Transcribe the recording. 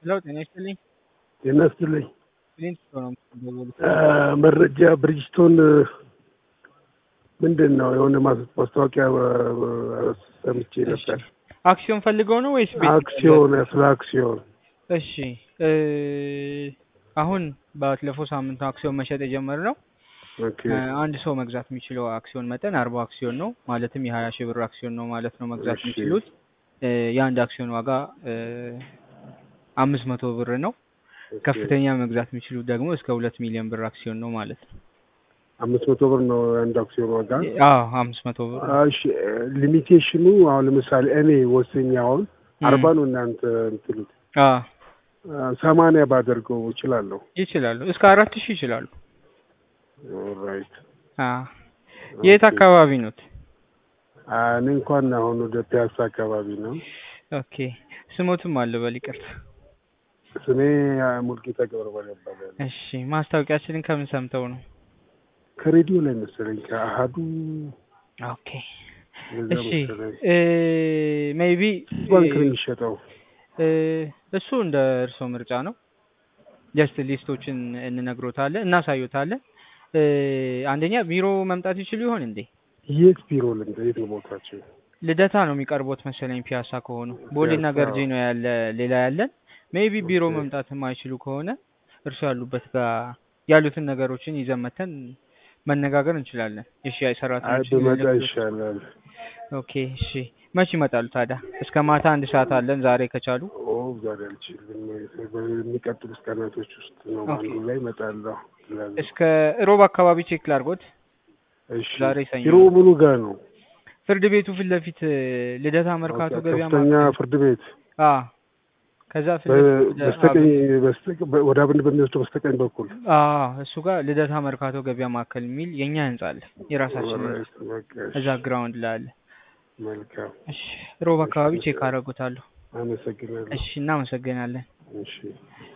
ሄሎ ጤና ይስጥልኝ። ጤና ይስጥልኝ። ክሊንት ነው የምትደውሉት? መረጃ ብሪጅስቶን ምንድን ነው የሆነ ማስ- ማስታወቂያ እ፣ ሰምቼ ነበር። አክሲዮን ፈልገው ነው ወይስ ቤት? አክሲዮን ስለ አክሲዮን እሺ እ፣ አሁን ባለፈው ሳምንት አክሲዮን መሸጥ የጀመርነው ኦኬ እ፣ አንድ ሰው መግዛት የሚችለው አክሲዮን መጠን አርባ አክሲዮን ነው። ማለትም የሀያ ሺህ ብር አክሲዮን ነው ማለት ነው መግዛት እሺ። የሚችሉት። እ፣ የአንድ አክሲዮን ዋጋ እ፣ አምስት መቶ ብር ነው። ኦኬ። ከፍተኛ መግዛት የሚችሉት ደግሞ እስከ ሁለት ሚሊዮን ብር አክሲዮን ነው ማለት ነው። አምስት መቶ ብር ነው የአንድ አክሲዮን ዋጋ። አዎ አምስት መቶ ብር እሺ ሊሚቴሽኑ አሁን ለምሳሌ እኔ ወሰኝ አሁን አርባ ነው እናንተ እንትሉት አዎ ሰማንያ ባደርገው እችላለሁ። ይችላሉ። እስከ አራት ሺህ ይችላሉ። ኦልራይት አዎ የት አካባቢ ኖት? እኔ እንኳን አሁን ወደ ፒያሳ አካባቢ ነው። ኦኬ ስሞትም አለ በል ይቅርታ። ስሜ ሙልጌታ ገብረባል ይባላል። እሺ ማስታወቂያችንን ከምን ሰምተው ነው? ከሬዲዮ ላይ መሰለኝ ከአሀዱ ኦኬ እንደዛ እሺ መሰለኝ። ሜይቢ ባንክ ነው የሚሸጠው። እሱ እንደ እርስዎ ምርጫ ነው። ጀስት ሊስቶችን እንነግሮታለን እናሳዩታለን። እ፣ አንደኛ ቢሮ መምጣት ይችሉ ይሆን እንዴ? የት ቢሮ ልምደ የት ነው ቦታቸው? ልደታ ነው የሚቀርቦት መሰለኝ ፒያሳ ከሆኑ ቦሌና ፒያሳ። ገርጂ ነው ያለ ሌላ ያለን። ሜይቢ ቢሮ ኦኬ። መምጣት የማይችሉ ከሆነ እርሱ ያሉበት ጋር ያሉትን ነገሮችን ይዘን መተን መነጋገር እንችላለን። የሽያጭ አይ ሰራተኞች ብመጣ ይሻላል። ኦኬ እሺ። መች ይመጣሉ ታዲያ? እስከ ማታ አንድ ሰዓት አለን ዛሬ ከቻሉ። ኦ ዛሬ አልችልም። በሚቀጥሉት ቀናቶች ውስጥ ነው ኦኬ። አንዱ ላይ እመጣለሁ። እላለሁ። እስከ ሮብ አካባቢ ቼክ ላድርጎት። እሺ ዛሬ ሰኞ ቢሮ ምኑ ጋር ነው? ፍርድ ቤቱ ፊት ለፊት ልደታ መርካቶ ኦኬ፣ ገበያ ከፍተኛ ማዕከል። ፍርድ ቤት አ ከዛ ፊት በ- ለፊት ወደ- በስተቀኝ በስተ- በ- ወደ አብን በሚወስደው በስተቀኝ በኩል አ እሱ ጋር ልደታ መርካቶ ገበያ ማዕከል የሚል የኛ ህንጻ አለ። የራሳችን ህንጻ ኦልራይት፣ በቃ እሺ፣ እዛ ግራውንድ ላይ አለ። መልካም እሺ ሮብ አካባቢ ቼክ አደርጉታለሁ። አመሰግናለሁ። እሺ እናመሰግናለን። እሺ